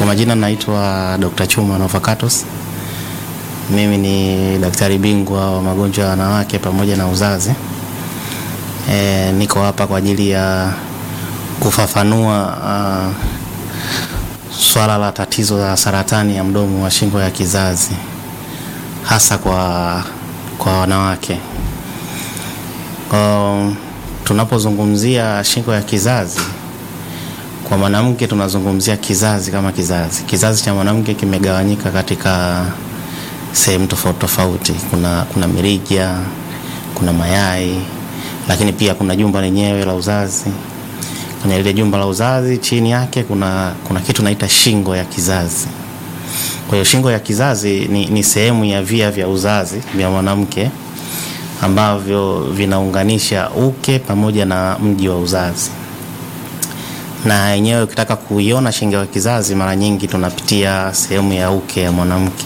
majina naitwa Dr. Chuma Novacatus. Mimi ni daktari bingwa wa magonjwa ya wanawake pamoja na uzazi. E, niko hapa kwa ajili ya kufafanua uh, swala la tatizo la saratani ya mdomo wa shingo ya kizazi hasa kwa, kwa wanawake. Um, tunapozungumzia shingo ya kizazi kwa mwanamke tunazungumzia kizazi kama kizazi. Kizazi cha mwanamke kimegawanyika katika sehemu tofauti tofauti. Kuna, kuna mirija, kuna mayai, lakini pia kuna jumba lenyewe la uzazi. Kwenye lile jumba la uzazi chini yake kuna, kuna kitu naita shingo ya kizazi. Kwa hiyo shingo ya kizazi ni, ni sehemu ya via vya uzazi vya mwanamke ambavyo vinaunganisha uke pamoja na mji wa uzazi na yenyewe ukitaka kuiona shingo ya kizazi mara nyingi tunapitia sehemu ya uke ya mwanamke,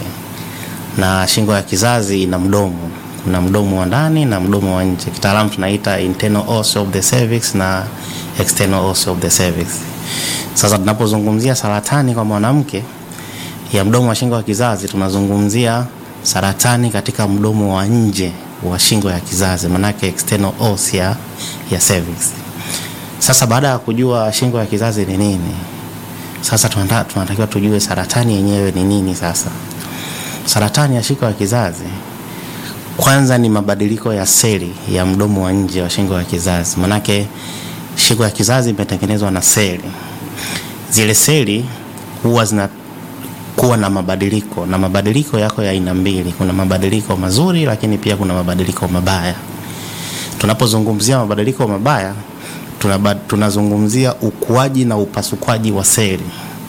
na shingo ya kizazi ina mdomo. Kuna mdomo wa ndani na mdomo wa nje, kitaalamu tunaita internal os of the cervix na external os of the cervix. Sasa tunapozungumzia saratani kwa mwanamke ya mdomo wa shingo ya kizazi, tunazungumzia saratani katika mdomo wa nje wa shingo ya kizazi, manake external os ya, ya cervix. Sasa baada ya kujua shingo ya kizazi ni nini, sasa tunatakiwa tujue saratani yenyewe ni nini. Sasa saratani ya shingo ya kizazi kwanza ni mabadiliko ya seli ya mdomo wa nje wa shingo ya kizazi, manake shingo ya kizazi imetengenezwa na seli. Zile seli huwa zinakuwa na mabadiliko, na mabadiliko yako ya aina mbili. Kuna mabadiliko mazuri, lakini pia kuna mabadiliko mabaya. Tunapozungumzia mabadiliko mabaya tunazungumzia ukuaji na upasukwaji wa seli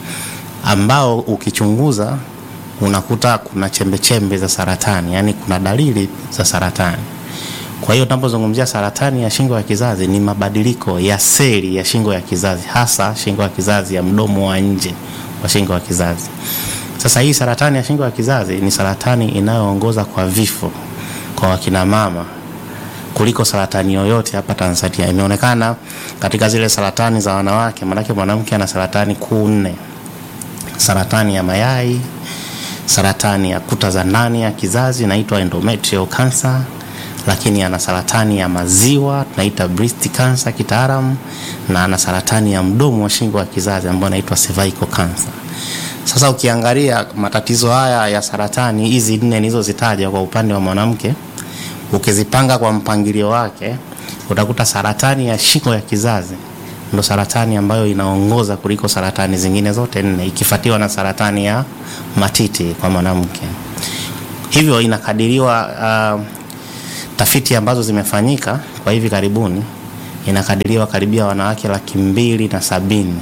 ambao ukichunguza unakuta kuna chembe chembe za saratani, yani kuna dalili za saratani. Kwa hiyo tunapozungumzia saratani ya shingo ya kizazi ni mabadiliko ya seli ya shingo ya kizazi, hasa shingo ya kizazi ya mdomo wa nje wa shingo ya kizazi. Sasa hii saratani ya shingo ya kizazi ni saratani inayoongoza kwa vifo kwa wakina mama kuliko saratani yoyote hapa Tanzania. Imeonekana katika zile saratani za wanawake, maanake mwanamke ana saratani kuu nne: saratani ya mayai, saratani ya kuta za ndani ya kizazi inaitwa endometrial cancer, lakini ana saratani ya maziwa tunaita breast cancer kitaalamu, na ana saratani ya mdomo wa shingo ya kizazi ambayo inaitwa cervical cancer. Sasa ukiangalia matatizo haya ya saratani hizi nne nilizozitaja kwa upande wa mwanamke ukizipanga kwa mpangilio wake utakuta saratani ya shingo ya kizazi ndo saratani ambayo inaongoza kuliko saratani zingine zote nne, ikifuatiwa na saratani ya matiti kwa mwanamke. Hivyo inakadiriwa, uh, tafiti ambazo zimefanyika kwa hivi karibuni, inakadiriwa karibia wanawake laki mbili na sabini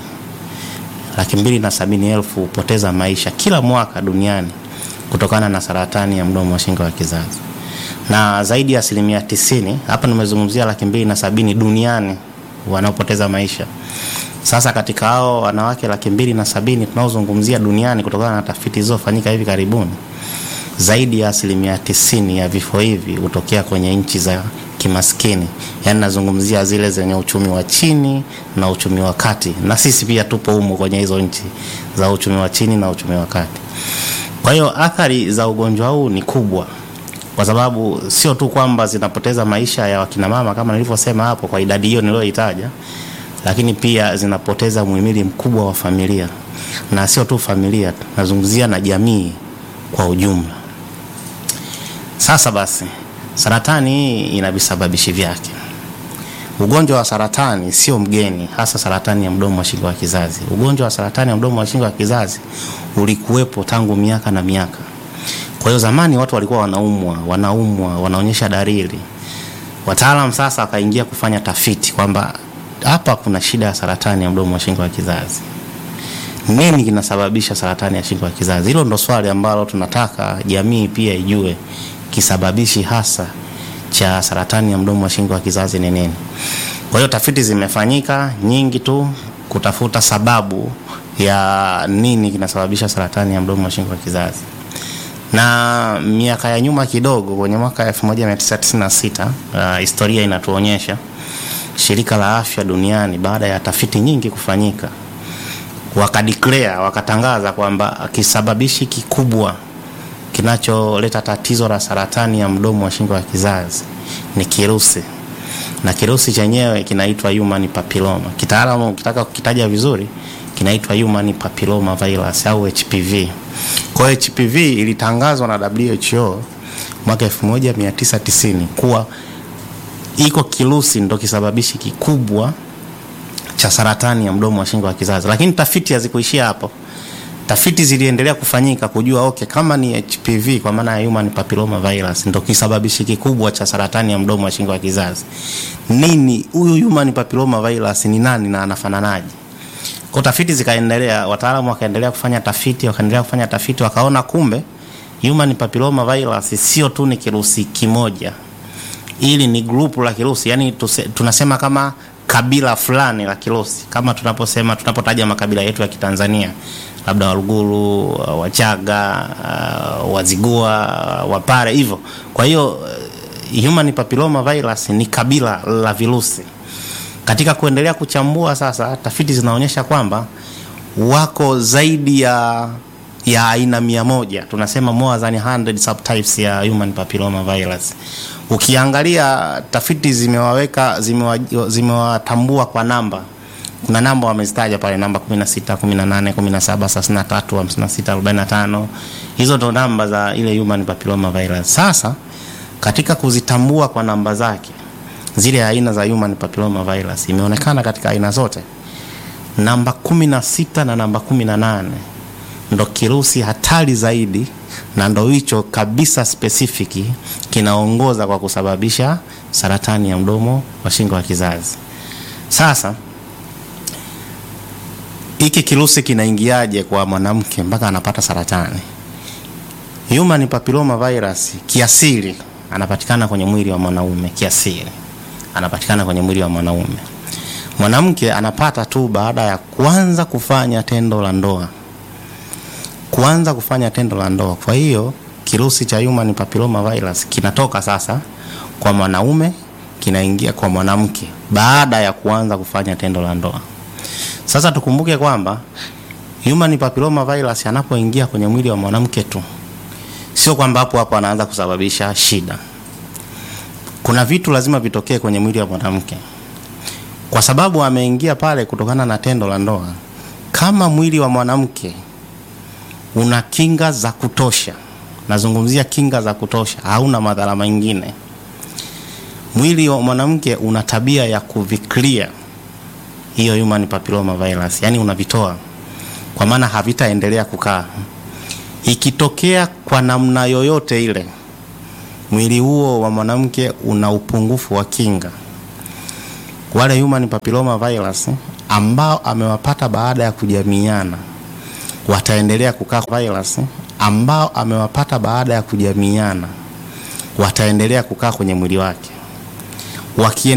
laki mbili na sabini elfu hupoteza maisha kila mwaka duniani kutokana na saratani ya mdomo wa shingo ya kizazi na zaidi ya asilimia tisini, hapa nimezungumzia laki mbili na sabini duniani wanaopoteza maisha. Sasa katika hao wanawake laki mbili na sabini tunaozungumzia duniani, kutokana na tafiti zilizofanyika hivi karibuni, zaidi ya asilimia tisini ya vifo hivi hutokea kwenye nchi za kimaskini, yaani nazungumzia zile zenye uchumi wa chini na uchumi wa kati, na sisi pia tupo humo kwenye hizo nchi za uchumi wa chini na uchumi wa kati. Kwa hiyo athari za ugonjwa huu ni kubwa kwa sababu sio tu kwamba zinapoteza maisha ya wakina mama kama nilivyosema hapo kwa idadi hiyo niliyoitaja, lakini pia zinapoteza muhimili mkubwa wa familia, na sio tu familia, nazungumzia na jamii kwa ujumla. Sasa basi, saratani hii ina visababishi vyake. Ugonjwa wa saratani sio mgeni, hasa saratani ya mdomo wa shingo ya kizazi. Ugonjwa wa saratani ya mdomo wa shingo ya kizazi ulikuwepo tangu miaka na miaka. Kwa hiyo zamani watu walikuwa wanaumwa, wanaumwa, wanaonyesha dalili. Wataalam sasa wakaingia kufanya tafiti kwamba hapa kuna shida ya saratani ya mdomo wa shingo ya kizazi. Nini kinasababisha saratani ya shingo ya kizazi? Hilo ndo swali ambalo tunataka jamii pia ijue, kisababishi hasa cha saratani ya mdomo wa shingo ya kizazi ni nini. Kwa hiyo tafiti zimefanyika nyingi tu kutafuta sababu ya nini kinasababisha saratani ya mdomo wa shingo ya kizazi na miaka ya nyuma kidogo, kwenye mwaka 1996 uh, historia inatuonyesha shirika la afya duniani baada ya tafiti nyingi kufanyika wakadeclare wakatangaza kwamba kisababishi kikubwa kinacholeta tatizo la saratani ya mdomo wa shingo ya kizazi ni kirusi, na kirusi chenyewe kinaitwa human papilloma. Kitaalamu ukitaka kukitaja vizuri kinaitwa human papilloma virus au HPV. Kwa hiyo HPV ilitangazwa na WHO mwaka 1990 kuwa iko kirusi ndo kisababishi kikubwa cha saratani ya mdomo wa shingo ya kizazi, lakini tafiti hazikuishia hapo. Tafiti ziliendelea kufanyika kujua okay, kama ni HPV kwa maana ya human papilloma virus ndo kisababishi kikubwa cha saratani ya mdomo wa shingo ya kizazi, nini huyu human papilloma virus ni nani na anafananaje? Kwa tafiti zikaendelea, wataalamu wakaendelea kufanya tafiti, wakaendelea kufanya tafiti, wakaona kumbe human papilloma virus sio tu ni kirusi kimoja, ili ni grupu la kirusi, yani tuse, tunasema kama kabila fulani la kirusi, kama tunaposema tunapotaja makabila yetu ya Kitanzania, labda Waluguru, Wachaga, Wazigua, Wapare hivyo. Kwa hiyo human papilloma virus ni kabila la virusi. Katika kuendelea kuchambua sasa, tafiti zinaonyesha kwamba wako zaidi ya ya aina mia moja, tunasema more than 100 subtypes ya human papilloma virus. Ukiangalia tafiti zimewaweka zimewatambua kwa namba, kuna namba wamezitaja pale, namba 16, 18, 17, 33, 56, 45. Hizo ndo namba za ile human papilloma virus. Sasa katika kuzitambua kwa namba zake zile aina za human papilloma virus, imeonekana katika aina zote namba 16 na namba 18 ndo kirusi hatari zaidi na ndo hicho kabisa specific kinaongoza kwa kusababisha saratani ya mdomo wa shingo ya kizazi. Sasa hiki kirusi kinaingiaje kwa mwanamke mpaka anapata saratani? Human papilloma virus kiasili anapatikana kwenye mwili wa mwanaume, kiasili anapatikana kwenye mwili wa mwanaume. Mwanamke anapata tu baada ya kuanza kufanya tendo la ndoa kuanza kufanya tendo la ndoa. Kwa hiyo kirusi cha human papilloma virus kinatoka sasa kwa mwanaume kinaingia kwa mwanamke baada ya kuanza kufanya tendo la ndoa. Sasa tukumbuke kwamba human papilloma virus anapoingia kwenye mwili wa mwanamke tu, sio kwamba hapo hapo anaanza kusababisha shida. Kuna vitu lazima vitokee kwenye mwili wa mwanamke, kwa sababu ameingia pale kutokana na tendo la ndoa. Kama mwili wa mwanamke una kinga za kutosha, nazungumzia kinga za kutosha, hauna madhara mengine. Mwili wa mwanamke una tabia ya kuviklia hiyo human papilloma virus, yani unavitoa, kwa maana havitaendelea kukaa. Ikitokea kwa namna yoyote ile mwili huo wa mwanamke una upungufu wa kinga, wale human papilloma virus ambao amewapata baada ya kujamiiana wataendelea kukaa virus ambao amewapata baada ya kujamiiana wataendelea kukaa kwenye mwili wake. Wakiendelea